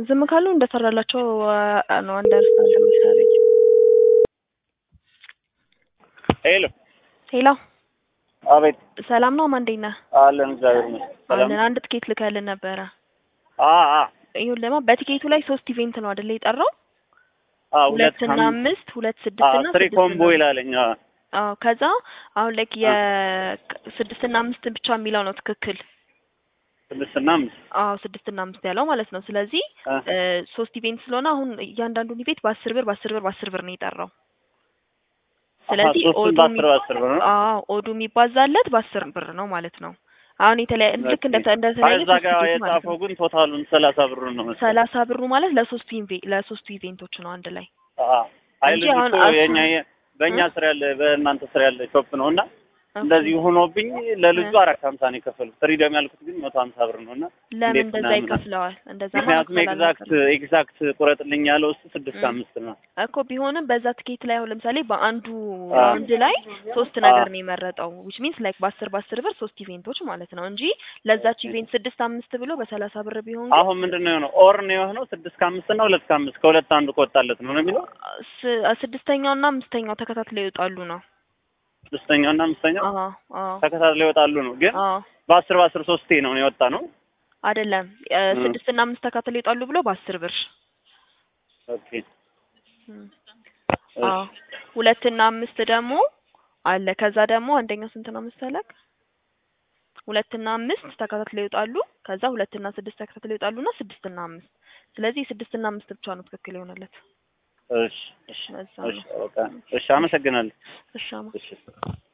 ዝም ካሉ እንደሰራላቸው አ- ነው አንደርስታንድ የምታደርጊ። ሄሎ ሄሎ አቤት ሰላም ነው ማን እንዴት ነህ? አለን እግዚአብሔር ይመስገን ሰላም አለን አንድ ትኬት ልከልን ነበረ። አ አ ይሁን ለማ በቲኬቱ ላይ ሶስት ኢቬንት ነው አይደለ የጠራው? አ ሁለት ሁለትና አምስት አምስት ሁለት አ ስድስት እና ትሪ ስድስት ኮምቦ ነው። ይላለኝ አ አዎ ከዛ አሁን ላይክ የስድስትና አምስት ብቻ የሚለው ነው ትክክል። ስድስትና አምስት አዎ ስድስትና አምስት ያለው ማለት ነው። ስለዚህ አ እ ሶስት ኢቬንት ስለሆነ አሁን እያንዳንዱን ኢቬንት በአስር ብር በአስር ብር በአስር ብር ነው የጠራው። ስለዚህ ሶስቱን ኦዱ በአስር በአስር ብር ነው አዎ ኦዱ የሚባዛለት በአስር ብር ነው ማለት ነው። አሁን የተለያየ ልክ እንደ አይ እንደተለያየ እዛ ጋር ሶስት ኢቬንት ማለት የጻፈው ነው። ግን ቶታሉን ሰላሳ ብር ነው መሰለኝ ሰላሳ ብሩ ማለት ለሶስቱ ኢንቬ ለሶስቱ ኢቬንቶች ነው አንድ ላይ አ አይ እንጂ ልጅ አሁን እኮ አሱ የኛ የ- በእኛ እ? ስራ ያለ በእናንተ ስራ ያለ ሾፕ ነው እና ኦኬ እንደዚህ ሆኖብኝ ለልጁ እ አራት ሀምሳ ነው የከፈልኩት ፍሪደም ያልኩት ግን መቶ ሀምሳ ብር ነው እና ለምን እንዴት እንደዛ ምናምን ይከፍለዋል? እንደዛማ ምክንያቱም መክፈል ኤግዛክት አልነበረም ኤግዛክት ቁረጥልኝ ያለው እሱ ስድስት እ አምስት ነው እኮ ቢሆንም በዛ ትኬት ላይ አሁን ለምሳሌ በአንዱ አ ራውንድ ላይ ሶስት አ ነገር ነው የመረጠው ዊች ሚንስ ላይክ በአስር በአስር ብር ሶስት ኢቬንቶች ማለት ነው እንጂ ለዛች ኦኬ ኢቬንት ስድስት አምስት ብሎ በሰላሳ ብር ቢሆን ግን አሁን ምንድን ነው የሆነው? ኦር ነው የሆነው ስድስት ከአምስት እና ሁለት ከአምስት ከሁለት አንዱ ከወጣለት ነው ነው የሚለው ስ- ስድስተኛው እና አምስተኛው ተከታትለው ይወጣሉ ነው። ስድስተኛው እና አምስተኛው አዎ አዎ ተከታትለው ይወጣሉ ነው። ግን አዎ በአስር በአስር ሶስቴ ነው የወጣ ነው። አይደለም እ እ ስድስት እና አምስት ተከታትለው ይወጣሉ ብሎ በአስር ብር ኦኬ እም። እሺ አዎ ሁለት እና አምስት ደግሞ አለ። ከዛ ደግሞ አንደኛው ስንት ነው መሰለክ? ሁለት እና አምስት ተከታትለው ይወጣሉ። ከዛ ሁለት እና ስድስት ተከታትለው ይወጣሉ እና ስድስት እና አምስት ስለዚህ ስድስት እና አምስት ብቻ ነው ትክክል የሆነለት። እሺ እሺ ለዛ እሺ ነው። በቃ እሺ፣ አመሰግናለሁ። እሺ አማ እሺ